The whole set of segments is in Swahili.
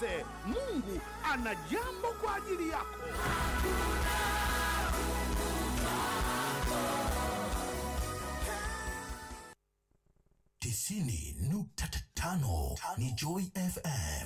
usikose, Mungu ana jambo kwa ajili yako. tisini nukta tano ni Joy FM.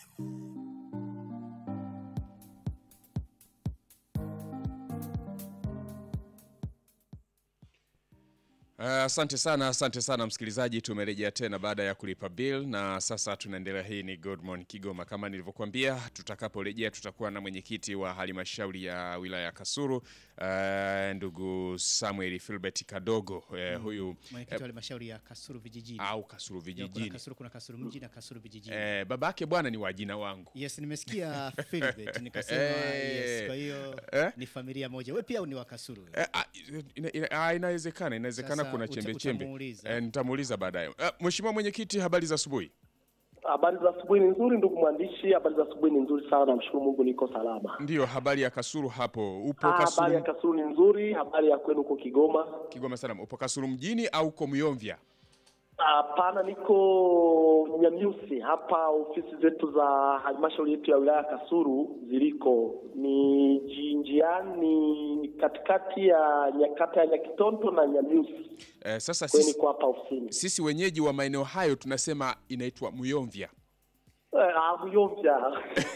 Uh, Asante sana, asante sana msikilizaji, tumerejea tena baada ya kulipa bill na sasa tunaendelea. Hii ni Good Morning Kigoma. Kama nilivyokuambia, tutakaporejea tutakuwa na mwenyekiti wa halmashauri ya wilaya ya Kasulu uh, ndugu Samuel Philbert Kadogo uh, huyu mwenyekiti wa halmashauri ya Kasulu vijijini. au Kasulu Ndio, kuna vijijini. Kasulu, kuna Kasulu mji na Kasulu vijijini. Eh, babake bwana ni wajina wangu. Yes, nimesikia Philbert nikasema Eh, yes, kwa hiyo eh? ni familia moja. Wewe pia ni wa Kasulu. Eh, ah, ina- ina- ah, inawezekana inawezekana Sasa kuna uta- chembe chembe. utamuuliza. Eh, nitamuuliza baadaye. Eh, Mheshimiwa mwenyekiti, habari za asubuhi. Habari za asubuhi ni nzuri, ndugu mwandishi. Habari za asubuhi ni nzuri sana, namshukuru Mungu niko salama. Ndiyo, habari ya Kasulu hapo. Upo Ah, Habari ya Kasulu Kasulu ni nzuri. Habari ya kwenu huko Kigoma? Kigoma sana. Upo Kasulu mjini au uko Myomvya? Hapana, niko Nyamyusi hapa. Ofisi zetu za halmashauri yetu ya wilaya ya Kasulu ziliko ni ji- njiani, ni katikati ya nyakata ya Nyakitonto na Nyamyusi. Eh, sasa Kwa hiyo sisi, niko hapa ofisini. sisi wenyeji wa maeneo hayo tunasema inaitwa Myomvya. Eh, ah, Muyomvya.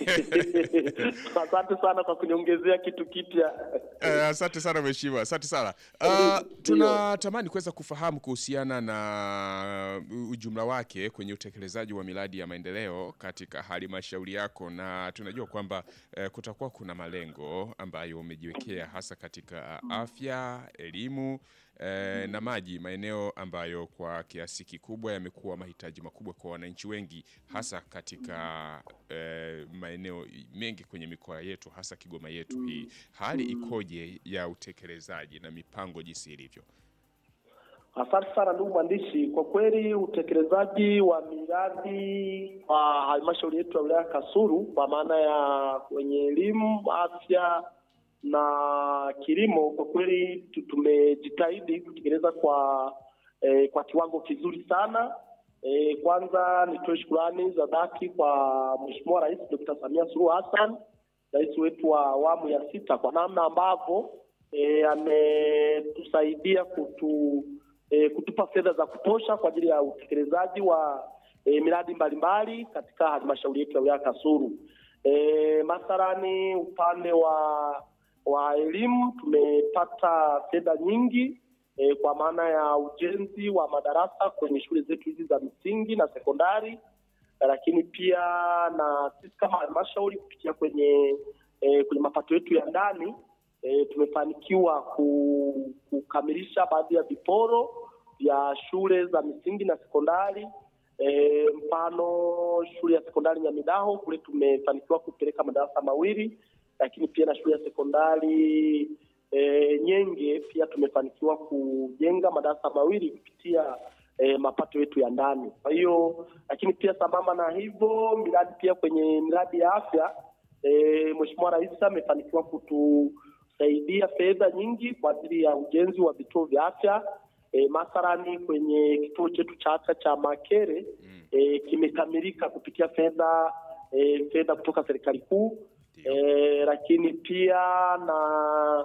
Asante sana kwa kuniongezea kitu kipya. Eh, asante sana mheshimiwa, asante sana. Uh, tunatamani kuweza kufahamu kuhusiana na ujumla wake kwenye utekelezaji wa miradi ya maendeleo katika halmashauri yako, na tunajua kwamba eh, kutakuwa kuna malengo ambayo umejiwekea hasa katika afya, elimu eh, na maji, maeneo ambayo kwa kiasi kikubwa yamekuwa mahitaji makubwa kwa wananchi wengi, hasa katika eh, maeneo mengi kwenye mikoa yetu, hasa Kigoma yetu hii. Hali ikoje ya utekelezaji na mipango jinsi ilivyo? Asante sana ndugu mwandishi, kwa kweli utekelezaji wa miradi wa halmashauri yetu ya wilaya ya Kasulu kwa maana ya kwenye elimu, afya na kilimo, kwa kweli tu- tumejitahidi kutekeleza kwa eh, kwa kiwango kizuri sana. Eh, kwanza nitoe shukurani za dhati kwa Mheshimiwa Rais Dr. Samia Suluhu Hassan, rais wetu wa awamu ya sita, kwa namna ambavyo eh, ametusaidia kutu e, kutupa fedha za kutosha kwa ajili ya utekelezaji wa e, miradi mbalimbali katika halmashauri yetu ya wilaya ya Kasulu. E, mathalani upande wa wa elimu tumepata fedha nyingi e, kwa maana ya ujenzi wa madarasa kwenye shule zetu hizi za msingi na sekondari, lakini pia na sisi kama halmashauri kupitia kwenye e, kwenye mapato yetu ya ndani e, tumefanikiwa ku, kukamilisha baadhi ya viporo vya shule za misingi na sekondari. E, mfano shule ya sekondari Nyamidaho kule tumefanikiwa kupeleka madarasa mawili, lakini pia na shule ya sekondari e, Nyenge pia tumefanikiwa kujenga madarasa mawili kupitia e, mapato yetu ya ndani. Kwa hiyo, lakini pia sambamba na hivyo miradi pia kwenye miradi ya afya e, Mheshimiwa Rais amefanikiwa kutusaidia fedha nyingi kwa ajili ya ujenzi wa vituo vya afya e, mathalani kwenye kituo chetu cha afya cha Makere e, kimekamilika kupitia fedha e, fedha kutoka serikali kuu e, lakini pia na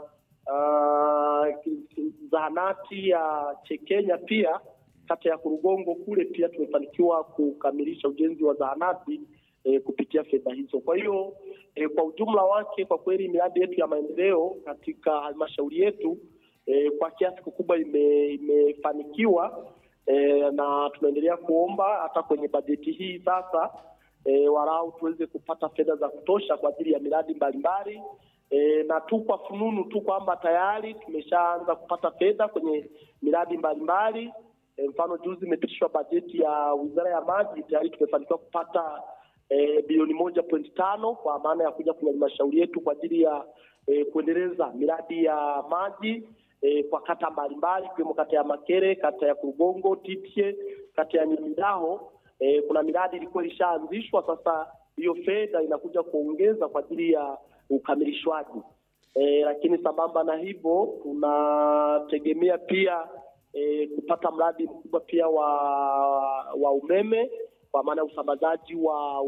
uh, zahanati ya Chekenya pia kata ya Kurugongo kule pia tumefanikiwa kukamilisha ujenzi wa zahanati e, kupitia fedha hizo. Kwa hiyo e, kwa ujumla wake, kwa kweli miradi yetu ya maendeleo katika halmashauri yetu e, kwa kiasi kikubwa ime, imefanikiwa e, na tunaendelea kuomba hata kwenye bajeti hii sasa e, walau tuweze kupata fedha za kutosha kwa ajili ya miradi mbalimbali e, na tu kwa fununu tu kwamba tayari tumeshaanza kupata fedha kwenye miradi mbalimbali e, mfano juzi imepitishwa bajeti ya wizara ya maji, tayari tumefanikiwa kupata e, bilioni moja pointi tano kwa maana ya kuja kwenye halmashauri yetu kwa ajili ya e, kuendeleza miradi ya maji e, kwa kata mbalimbali ikiwemo kata ya Makere, kata ya Kurugongo, Titye, kata ya Nyamidaho. E, kuna miradi ilikuwa ilishaanzishwa, sasa hiyo fedha inakuja kuongeza kwa ajili ya ukamilishwaji. E, lakini sambamba na hivyo tunategemea pia e, kupata mradi mkubwa pia wa wa umeme kwa maana ya usambazaji wa